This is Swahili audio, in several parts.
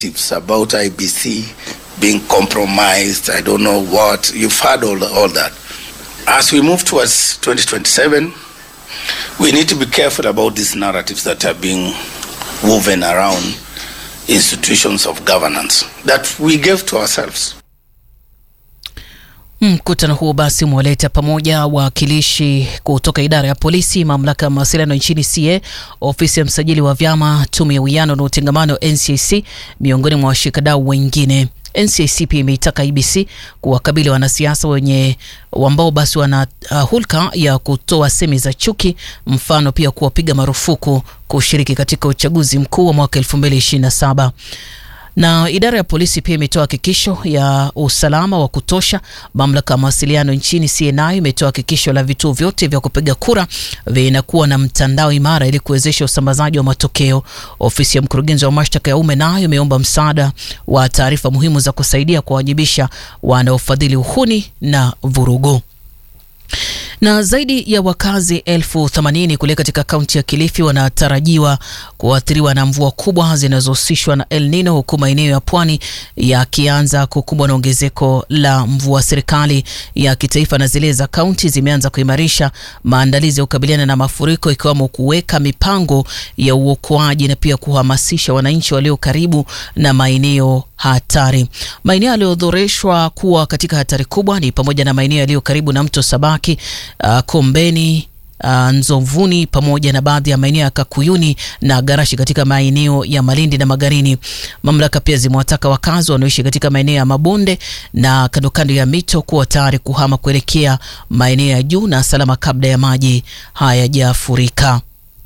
It's about IBC being compromised. I don't know what. You've heard all, all that. As we move towards 2027, we need to be careful about these narratives that are being woven around institutions of governance that we gave to ourselves. Mkutano huo basi umewaleta pamoja wawakilishi kutoka idara ya polisi, mamlaka ya mawasiliano nchini CA, ofisi ya msajili wa vyama, tume ya uwiano na utengamano NCIC, miongoni mwa washikadau wengine. NCIC pia imeitaka IBC kuwakabili wanasiasa wenye ambao basi wana uh, hulka ya kutoa semi za chuki, mfano pia kuwapiga marufuku kushiriki katika uchaguzi mkuu wa mwaka 2027 na idara ya polisi pia imetoa hakikisho ya usalama wa kutosha. Mamlaka ya mawasiliano nchini CNI imetoa hakikisho la vituo vyote vya kupiga kura vinakuwa na mtandao imara ili kuwezesha usambazaji wa matokeo. Ofisi ya mkurugenzi wa mashtaka ya umma nayo imeomba msaada wa taarifa muhimu za kusaidia kuwajibisha wanaofadhili uhuni na vurugu na zaidi ya wakazi elfu themanini kule katika kaunti ya Kilifi wanatarajiwa kuathiriwa na mvua kubwa zinazohusishwa na El Nino, huku maeneo ya pwani yakianza kukumbwa na ongezeko la mvua. Serikali ya kitaifa na zile za kaunti zimeanza kuimarisha maandalizi ya kukabiliana na mafuriko, ikiwemo kuweka mipango ya uokoaji na pia kuhamasisha wananchi walio karibu na maeneo hatari. Maeneo yaliyodhoreshwa kuwa katika hatari kubwa ni pamoja na maeneo yaliyo karibu na mto Sabaki, uh, Kombeni, uh, Nzovuni pamoja na baadhi ya maeneo ya Kakuyuni na Garashi katika maeneo ya Malindi na Magarini. Mamlaka pia zimewataka wakazi wanaoishi katika maeneo ya mabonde na kando kando ya mito kuwa tayari kuhama kuelekea maeneo ya juu na salama kabla ya maji hayajafurika.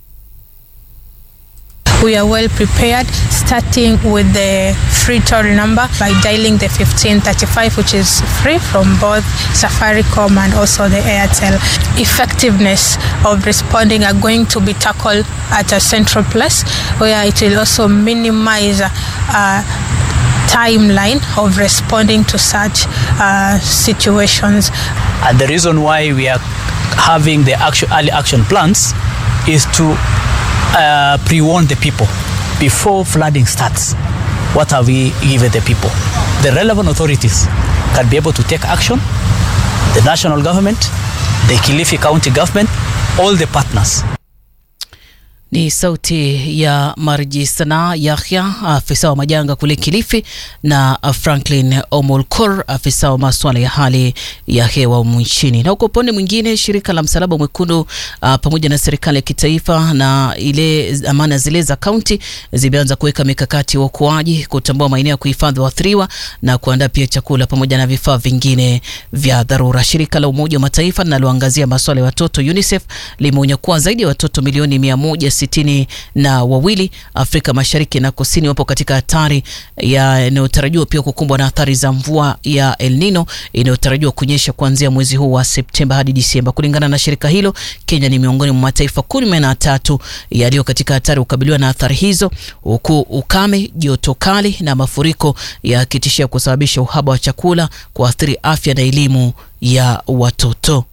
We are well prepared, starting with the free toll number by dialing the 1535, which is free from both Safaricom and also the Airtel. Effectiveness of responding are going to be tackled at a central place where it will also minimize uh, timeline of responding to such uh, situations. And the reason why we are having the action, early action plans is to uh, pre-warn the people before flooding starts. What have we given the people? The relevant authorities can be able to take action. The national government, the Kilifi County government, all the partners. Ni sauti ya Marji Sana Yahya, afisa wa majanga kule Kilifi, na Franklin Omolkor, afisa wa masuala ya hali ya hewa humu nchini. Na kwa upande mwingine, shirika la Msalaba Mwekundu uh, pamoja na serikali ya kitaifa na ile amana zile za kaunti zimeanza kuweka mikakati ya uokoaji, kutambua maeneo ya kuhifadhi waathiriwa na kuandaa pia chakula pamoja na vifaa vingine vya dharura. Shirika la Umoja wa Mataifa linaloangazia masuala ya watoto UNICEF limeonya kuwa zaidi ya watoto milioni mia moja sitini na wawili Afrika Mashariki na Kusini wapo katika hatari yanayotarajiwa pia kukumbwa na athari za mvua ya El Nino inayotarajiwa kunyesha kuanzia mwezi huu wa Septemba hadi Disemba. Kulingana na shirika hilo, Kenya ni miongoni mwa mataifa kumi na tatu yaliyo katika hatari kukabiliwa na athari hizo, huku ukame, joto kali na mafuriko yakitishia kusababisha uhaba wa chakula, kuathiri afya na elimu ya watoto.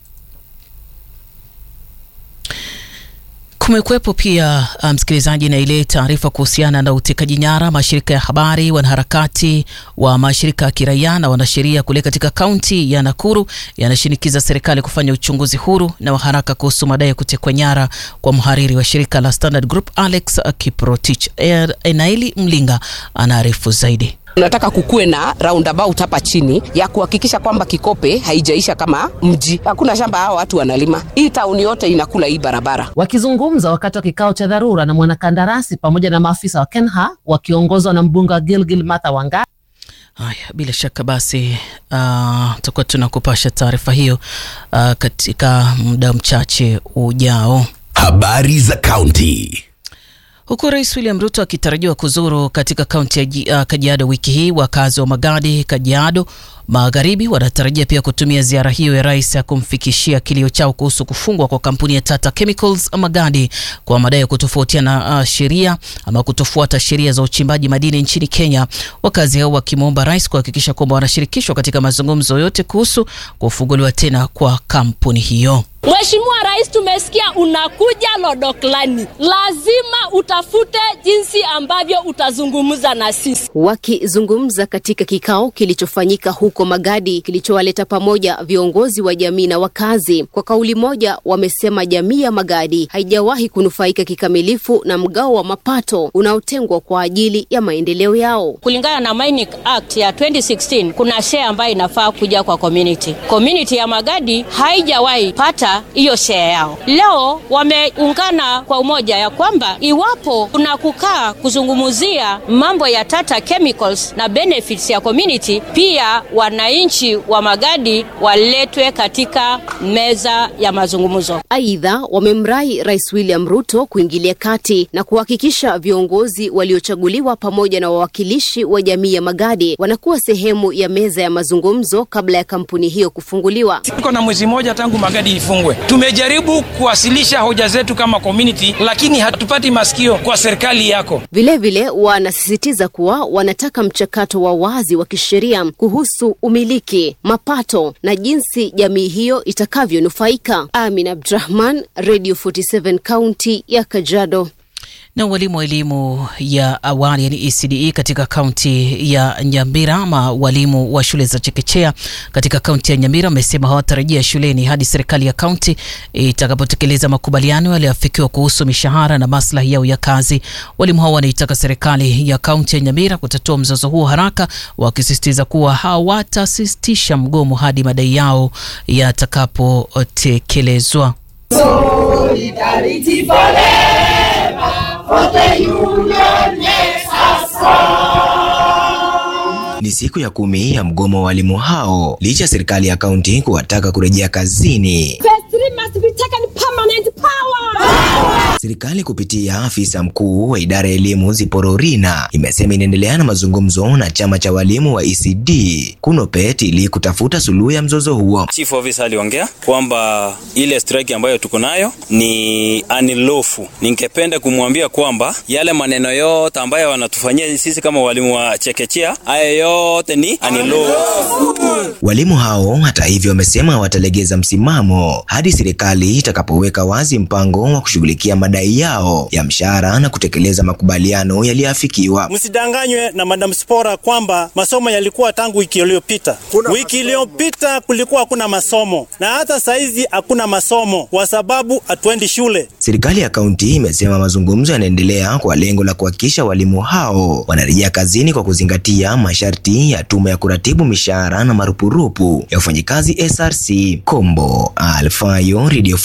Kumekuwepo pia msikilizaji, um, na ile taarifa kuhusiana na utekaji nyara mashirika ya habari, wanaharakati wa mashirika ya kiraia na wanasheria kule katika kaunti ya Nakuru yanashinikiza serikali kufanya uchunguzi huru na wa haraka kuhusu madai ya kutekwa nyara kwa mhariri wa shirika la Standard Group Alex Kiprotich. Enaili Mlinga anaarifu zaidi. Tunataka kukuwe na roundabout hapa chini ya kuhakikisha kwamba Kikope haijaisha kama mji. Hakuna shamba hao watu wanalima, hii tauni yote inakula hii barabara. Wakizungumza wakati wa kikao cha dharura na mwanakandarasi pamoja na maafisa wa KENHA wakiongozwa na mbunge wa Gilgil Martha Wanga. Haya, bila shaka basi tutakuwa uh, tunakupasha taarifa hiyo uh, katika muda mchache ujao. Habari za kaunti. Huku Rais William Ruto akitarajiwa kuzuru katika kaunti ya uh, Kajiado wiki hii, wakazi wa Magadi, Kajiado Magharibi wanatarajia pia kutumia ziara hiyo ya rais ya kumfikishia kilio chao kuhusu kufungwa kwa kampuni ya Tata Chemicals Magadi kwa madai ya kutofautiana uh, sheria ama kutofuata sheria za uchimbaji madini nchini Kenya. Wakazi hao wakimwomba rais kuhakikisha kwamba wanashirikishwa katika mazungumzo yote kuhusu kufunguliwa tena kwa kampuni hiyo. Mheshimiwa Rais, tumesikia unakuja Lodoklani, lazima utafute jinsi ambavyo utazungumza na sisi. Wakizungumza katika kikao kilichofanyika huko Magadi kilichowaleta pamoja viongozi wa jamii na wakazi, kwa kauli moja wamesema jamii ya Magadi haijawahi kunufaika kikamilifu na mgao wa mapato unaotengwa kwa ajili ya maendeleo yao. Kulingana na Mining Act ya 2016 kuna share ambayo inafaa kuja kwa community. Community ya Magadi haijawahi pata hiyo share yao. Leo wameungana kwa umoja ya kwamba iwapo kuna kukaa kuzungumzia mambo ya Tata Chemicals na benefits ya community, pia wananchi wa Magadi waletwe katika meza ya mazungumzo. Aidha, wamemrai Rais William Ruto kuingilia kati na kuhakikisha viongozi waliochaguliwa pamoja na wawakilishi wa jamii ya Magadi wanakuwa sehemu ya meza ya mazungumzo kabla ya kampuni hiyo kufunguliwa. Tuko na mwezi mmoja tangu Magadi ifungwe. Tumejaribu kuwasilisha hoja zetu kama community, lakini hatupati masikio kwa serikali yako. Vilevile wanasisitiza kuwa wanataka mchakato wa wazi wa kisheria kuhusu umiliki, mapato na jinsi jamii hiyo itakavyonufaika. Amin Abdrahman, Radio 47 kaunti ya Kajiado. Na walimu wa elimu ya awali yani ECDE katika kaunti ya Nyamira ama walimu wa shule za chekechea katika kaunti ya Nyamira wamesema hawatarejea shuleni hadi serikali ya kaunti itakapotekeleza makubaliano yaliyoafikiwa kuhusu mishahara na maslahi yao ya kazi. Walimu hao wanaitaka serikali ya kaunti ya Nyamira kutatua mzozo huo haraka, wakisisitiza kuwa hawatasitisha mgomo hadi madai yao yatakapotekelezwa. Solidarity forever for the union makes us strong. Ni siku ya kumi ya mgomo wa walimu hao licha ya serikali ya kaunti kuwataka kurejea kazini. Serikali kupitia afisa mkuu wa idara ya elimu Ziporo Rina imesema inaendelea na mazungumzo na chama cha walimu wa ECD KUNOPET ili kutafuta suluhu ya mzozo huo. Chief officer aliongea kwamba ile strike ambayo tuko nayo ni anilofu. Ningependa kumwambia kwamba yale maneno yote ambayo wanatufanyia sisi kama walimu wa chekechea, haya yote ni anilofu. Walimu hao hata hivyo wamesema hawatalegeza msimamo hadi serikali itakapoweka wazi mpango wa kushughulikia madai yao ya mshahara na kutekeleza makubaliano yaliyoafikiwa. Msidanganywe na Madam Spora kwamba masomo yalikuwa tangu wiki iliyopita. Wiki iliyopita kulikuwa hakuna masomo na hata saizi hakuna masomo kwa sababu hatuendi shule. Serikali ya kaunti imesema mazungumzo yanaendelea kwa lengo la kuhakikisha walimu hao wanarejea kazini kwa kuzingatia masharti ya tume ya kuratibu mishahara na marupurupu ya wafanyikazi SRC. Kombo Alfayo, Radio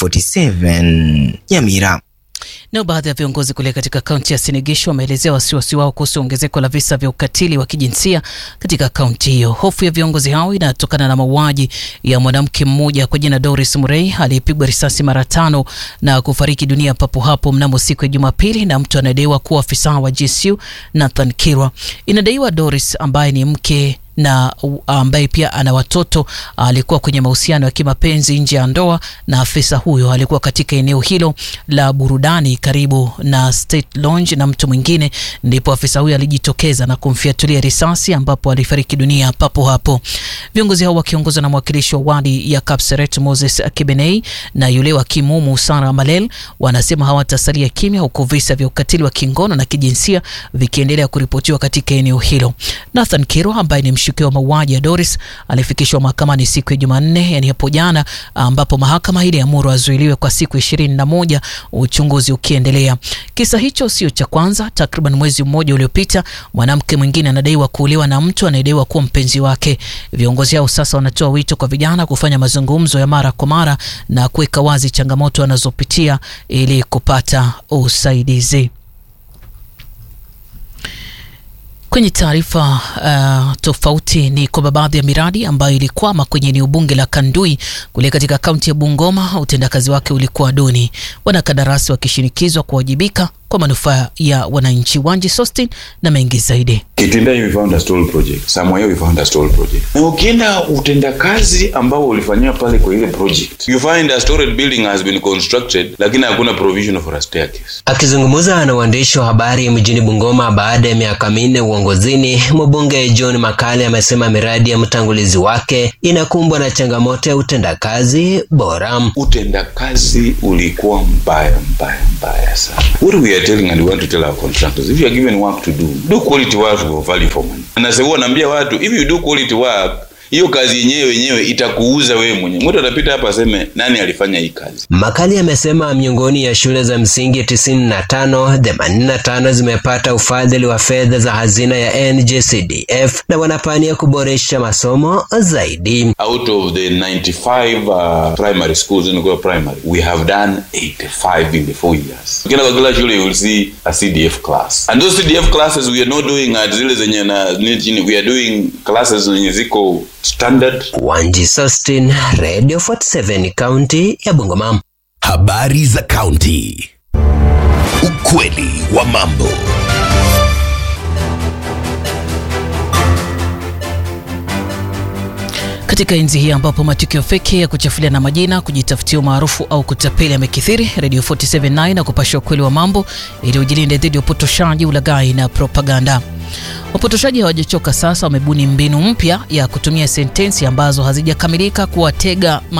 47 Nyamira. Nao baadhi ya viongozi kule katika kaunti ya Sinigisho wameelezea wasiwasi wao kuhusu ongezeko la visa vya ukatili wa kijinsia katika kaunti hiyo. Hofu ya viongozi hao inatokana na mauaji ya mwanamke mmoja kwa jina Doris Murray aliyepigwa risasi mara tano na kufariki dunia papo hapo mnamo siku ya Jumapili na mtu anadaiwa kuwa afisa wa GSU Nathan Kirwa. Inadaiwa Doris ambaye ni mke na ambaye pia ana watoto alikuwa kwenye mahusiano ya kimapenzi nje ya ndoa na afisa huyo. Alikuwa katika eneo hilo la burudani karibu na State Lounge na mtu mwingine, ndipo afisa huyo alijitokeza na kumfiatulia risasi ambapo alifariki dunia papo hapo. Viongozi hao wakiongozwa na mwakilishi wa wadi ya Kapseret Moses Kibenei na yule wa Kimumu Sara Malel wanasema hawatasalia kimya huku visa vya ukatili wa kingono na kijinsia vikiendelea kuripotiwa katika eneo hilo. Nathan Kiro ambaye ni mshukiwa wa mauaji ya Doris alifikishwa mahakamani siku ya Jumanne, yani hapo jana, ambapo mahakama ile amuru azuiliwe kwa siku ishirini na moja, uchunguzi ukiendelea. Kisa hicho sio cha kwanza. Takriban mwezi mmoja uliopita, mwanamke mwingine anadaiwa kuuliwa na mtu anayedaiwa kuwa mpenzi wake. Viongozi hao sasa wanatoa wito kwa vijana kufanya mazungumzo ya mara kwa mara na kuweka wazi changamoto wanazopitia ili kupata usaidizi. Kwenye taarifa uh, tofauti ni kwamba baadhi ya miradi ambayo ilikwama kwenye eneo bunge la Kandui kule katika kaunti ya Bungoma, utendakazi wake ulikuwa duni, wanakandarasi wakishinikizwa kuwajibika kwa manufaa ya wananchi. Wanji Sostin na mengi zaidi. Kitindai we found a stall project. Somewhere we found a stall project. Na ukienda utendakazi ambao ulifanyia pale kwa ile project, you find a storage building has been constructed, lakini hakuna provision for a staircase. Akizungumza na waandishi wa habari mjini Bungoma baada ya miaka minne uongozini, mbunge John Makale amesema miradi ya mtangulizi wake inakumbwa na changamoto ya utendakazi bora. Utendakazi ulikuwa mbaya mbaya mbaya sana. What we are telling and we want to tell our contractors, if you are given work to do, do quality work for value for money. Na sasa huwa naambia watu, if you do quality work hiyo kazi yenyewe wenyewe itakuuza wewe mwenyewe. Mtu atapita hapa aseme nani alifanya hii kazi. Makali amesema miongoni ya shule za msingi 95, 85 zimepata ufadhili wa fedha za hazina ya NGCDF na wanapania kuboresha masomo zaidi. Out of the 95 uh, primary schools in Goa primary, we have done 85 in the four years. Ukienda kwa kila shule you will see a CDF class. And those CDF classes we are not doing at zile zenye na we are doing classes zenye ziko standard. Wanji Sustin, Radio 47 County ya Bungoma. Habari za kaunti. Ukweli wa mambo. Katika enzi hii ambapo matukio feki ya kuchafulia na majina, kujitafutia umaarufu au kutapeli yamekithiri, Radio 479 na kupasha ukweli wa mambo ili ujilinde dhidi ya upotoshaji, ulaghai na propaganda. Wapotoshaji hawajachoka sasa, wamebuni mbinu mpya ya kutumia sentensi ambazo hazijakamilika kuwatega